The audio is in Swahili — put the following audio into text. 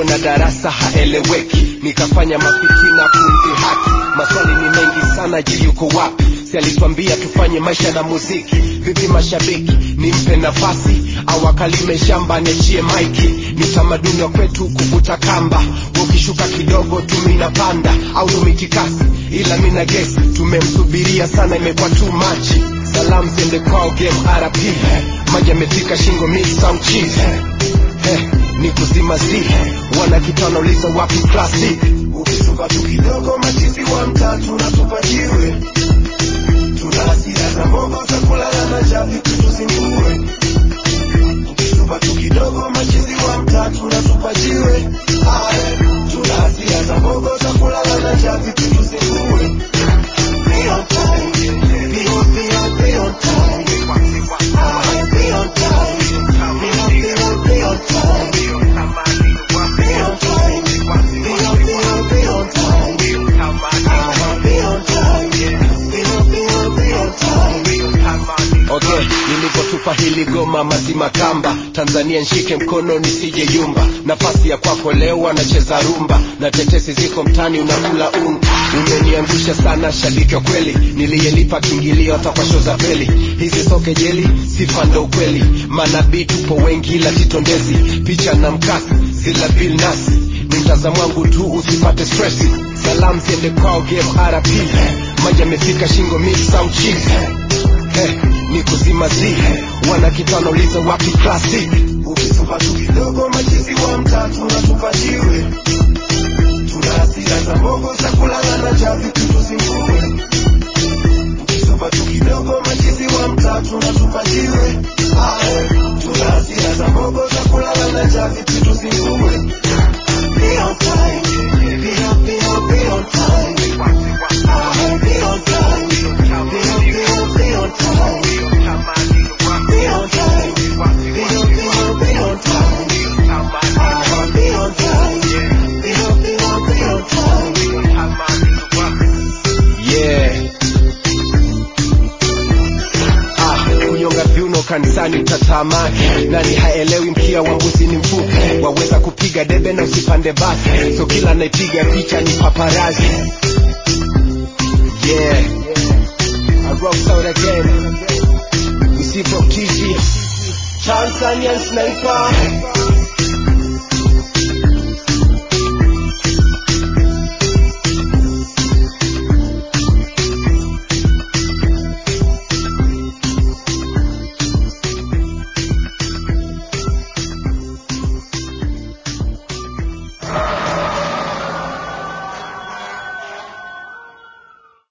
mbona darasa haeleweki nikafanya mafikina kumdhihaki maswali ni mengi sana ji yuko wapi si alitwambia tufanye maisha na muziki vipi mashabiki nimpe nafasi au akalime shamba niachie maiki ni tamaduni wa kwetu kuvuta kamba ukishuka kidogo tumina panda au tumikikasi ila mina gesi tumemsubiria sana imekuwa too much salam ziende kwao game rp maji amefika shingo mix some cheese Hey, ni kuzima zi wana kitu wanauliza wapi klasi ukisuka tu kidogo machizi wa mtatu natupa jiwe tuna hasira za mogo za kulala na javi tutuzingue ukisuka tu kidogo machizi wa mtatu natupa jiwe Aye, tuna hasira za mogo za kulala na javi tutuzingue Be on time, be on, be on, be on time. Aye, be on time, be on, be on, be on time. Be on time, be on, be on, be on time. Aye, be on time, be on, be on, be on time. Okay, nilipotupa hili goma mazima kamba Tanzania nshike mkono nisije yumba nafasi ya kwako leo anacheza rumba na tetesi ziko mtani unakula unga umeniangusha sana shabiki wa kweli niliyelipa kiingilio hata kwa show za peli hizi soke jeli sifa ndo ukweli manabii tupo wengi ila titondezi picha na mkasi zila bil nasi ni mtazamo wangu tu usipate stresi salam ziende kwao game rp maji amefika shingo mix au cheese Hey, ni kuzima zi wana kitu wanauliza wapi klasi ukisupa tu kidogo machizi wa mtatu natupa jiwe tuna hasira za mogo za kulala na javi tutuzingue ukisupa tu kidogo machizi wa mtatu natupa jiwe Aye, tuna hasira za mogo za kulala na javi tutuzingue Be on time, be on, be on, be on time. Aye, be on time, be on, be on, be on time. Be on time, be on, be on, be on time. Aye, be on time, be on, be on, be on time. Yeah. Ah, kunyonga viuno kanisani utatamani nani haelewi mkia wa mbuzi ni mfupi waweza kupiga debe na usipande basi so kila naipiga picha ni paparazi yeah I rock out again we see from TG Tanzanian sniper